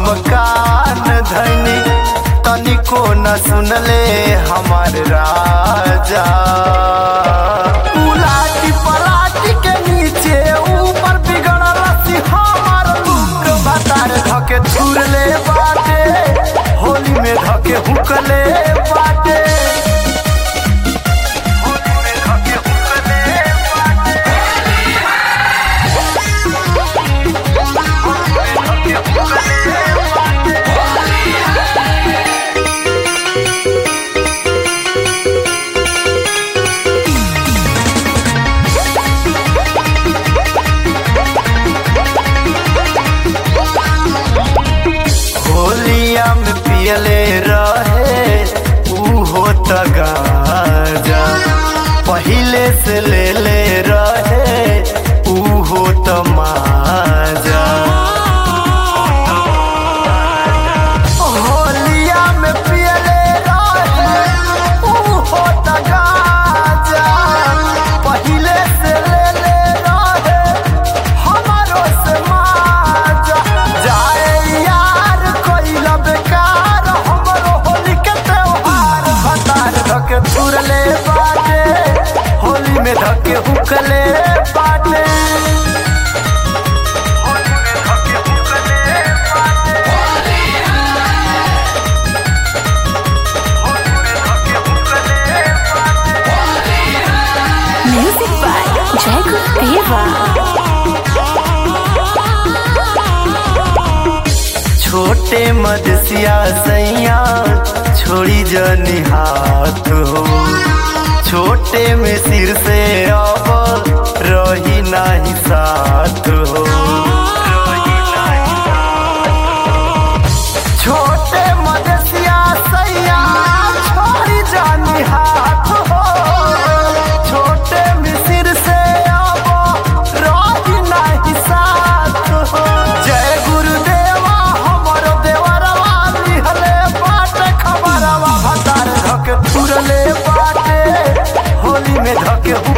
हम कान धनी तनिको न सुनले हमार राजा उलाटी पलाटी के नीचे ऊपर बिगड़ल सी हमार लुक बतार धके छुरले बाटे होली में धके हुकले बाटे होली में धके हुकले बाटे होलिया में पियले रहे उहो त गाजा पहिले से ले ले रहे उहो त माजा होलिया में पियले रहे उहो त गाजा पहिले से ले ले रहे हमारो से माजा जाए यार कोइला बेकार हमरो होली के त्योहार भतार धके छुरले बाटे होली में धके हुकले बाटे होली में धके हुकले बाटे होली में धके हुकले बाटे Music by Jacob Deva. छोटे मदसिया सैया छोड़ी जनी हाथ हो छोटे में सिर से अब रही नहीं साथ हो छोटे मदसिया सैया छोड़ी जानी हाथ हो छोटे में सिर से अब रही नहीं साथ हो जय गुरुदेवा हमर देवरवा लिहले बाटे खबरवा भतार धके तुरले बाटे होली में धके